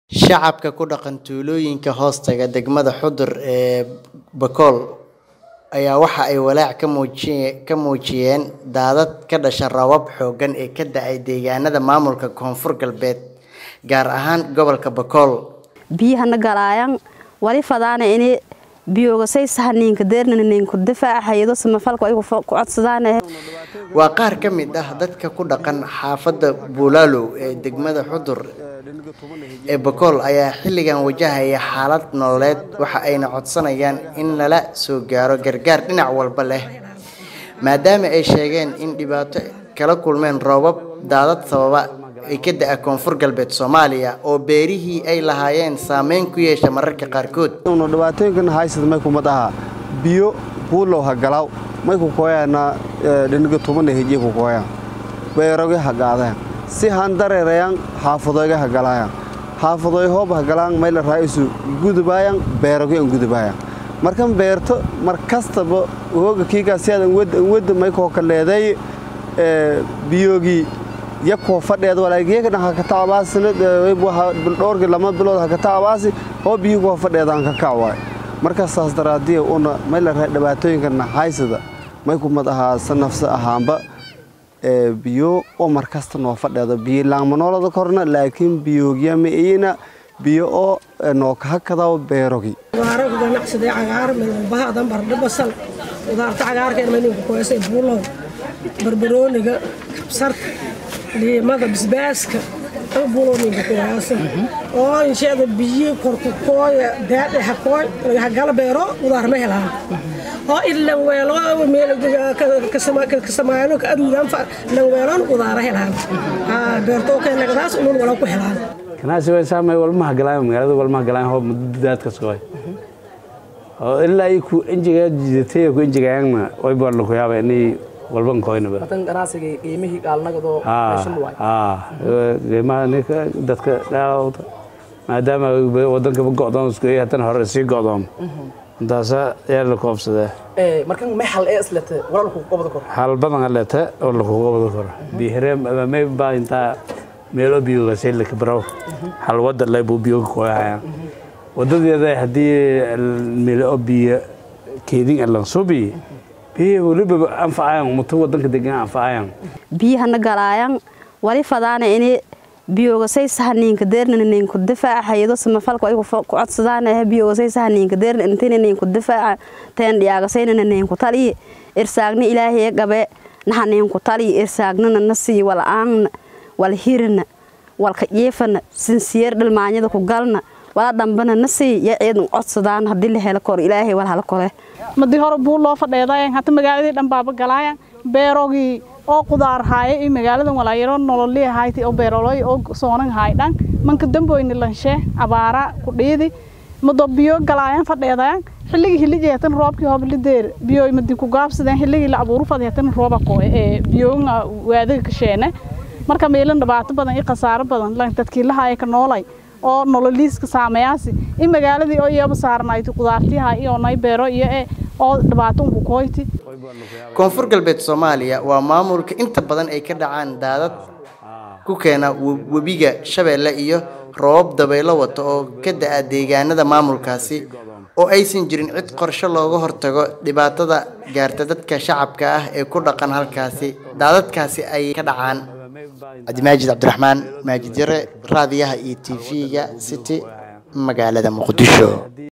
Shacabka ku dhaqan tuulooyinka hoostaga degmada Xudur ee Bakool ayaa waxa ay walaac ka muujiyeen daadad ka dhashay roobab xooggan oo ka da'ay deegaanada maamulka Koonfur Galbeed, gaar ahaan gobolka Bakool. biyahana galaayan wali fadaana ini biyogasay sahaniinka deernaninku difaaca hayado samafalku ay ku codsadaan Waa qaar ka mid ah dadka ku dhaqan xaafadda Buulaalow ee degmada Xudur ee Bakool ayaa xilligan wajahaya xaalad nololeed waxa ayna codsanayaan in lala soo gaaro gargaar dhinac walba leh maadaama ay sheegeen in dhibaato kala kulmeen roobab daadad sababa ay ka da'a Koonfur Galbeed Soomaaliya oo beerihii ay lahaayeen saameyn ku yeesha mararka qaarkood. no dhibaatooyinkan haysad may kuma dhaha biyo buulow ha galaw may ku koyana dhiniga tuman hejiye ku koyan beeroge ha gaadeen si han dareerayan xaafadoyga ha galayaan xaafadoy hoob ha galaan may la raa'isu gudubayan beeroge an gudubayan markan beerto mar kastaba hooga kiigaa si aadan wadda may koo kaleeday biyogii yakoo fadheed walaageeka dhan haka taabaasina dhowrkii lama bilood haka taabaasi oo biyo koo fadheedaan ka kacwaay marka saas daraadiya una may la rahay dhibaatooyinkana haysada may kumad ahaa sanafsa ahaanba biyo oo mar kasta noo fadheedo biyo laangmanoolada korna laakiin biyoogya ma iyina biyo oo noo kahakadaw beerogi qudaaro ku ganacsaday cagaar midalbahadan bardho basal qudaarta cagaarkeena maninku koysay buulow barbarooniga kabsarta liimada basbaaska buulooninka koyaasa oo insheeda biyo korku kooya daadhe hakooy hagala beero qudaar ma helaan oo ilan weelo meel kasamaano ka aduudan lan weelon qudaara helaan beertoo keenagadaas unun wala ku helaan ganacsi way saamay walmaha galaan magaalada walmaha galaan hoob muddo daadka sugay oo ilaa ay ku injiga jidatay ku injigaayna way baan ku yaabay inay walban koynaba matan ganacsiga qiimihii gaalnagadoo meeshan waay haa qiimaha ninka dadka dhaalawda maadaama wadanka go'doon isku yahay tan hore sii go'doon intaasa ayaa la koobsadaa markan may hal ee islete wala lagu qabada kor hal badan aleta oo lagu qabada karo bihire may baa intaa meelo biyo gasay la kabraw hal wada lay buu biyo ku hayaan wadadeeda haddii meelo biyo keedin alan subi biyo waliba anfacayaan mutu wadanka degan anfacayaan biyahana galaayan wali fadaana ini biyogasay sahaniinka deernaninku difaaca hayado samafalku ay ku codsadaan biyogasay sahaniinka deernaninku difaaca teen dhiyaagasaynananinku taliyi irsaagna ilaahay gabe nahaninku taliyi irsaagnana nasii wala'aanna wal hirina walka jiifana sinsiyeer dhalmaanyada ku galna wala dhambana nasii ya ciidan codsadaan haddii la helo kor ilaahay wal hala kole madii hore buu loo fadheedayan hata magaaladii dhan baaba galaayan beerogii oo qudaar haaya iyo magaaladan walaayaro nololii hayti oo beeroloy oo soonan haay dhan manka damboyni lanshe abaara ku dhiidi mado biyo galaayan fadheedayan xilligii hiliji hatan roobkii hoblideer biyo madi ku gaabsadeen xilligii la abuuru fadi hatan rooba qooy ee biyoonga waadiga kasheene marka meelan dhibaato badan iyo khasaaro badan lan dadkii la haaya ka noolay oo nololiiska saameeyaasi in magaaladii oo iyaba saarnayti qudaartiha iyo nay beero iyo ee oo dhibaato unku kooyti Koonfur Galbeed Soomaaliya waa maamulka inta badan ay ka dhacaan daadad ku keena webiga Shabeelle iyo roobab dabaylo wato oo ka da'a deegaanada maamulkaasi oo aysan jirin cid qorshe looga hortago dhibaatada gaarta dadka shacabka ah ee ku dhaqan halkaasi daadadkaasi ay ka dhacaan cabdimaajid cabdiraxmaan maajid yare raadiyaha iyo tv-ga city magaalada muqdisho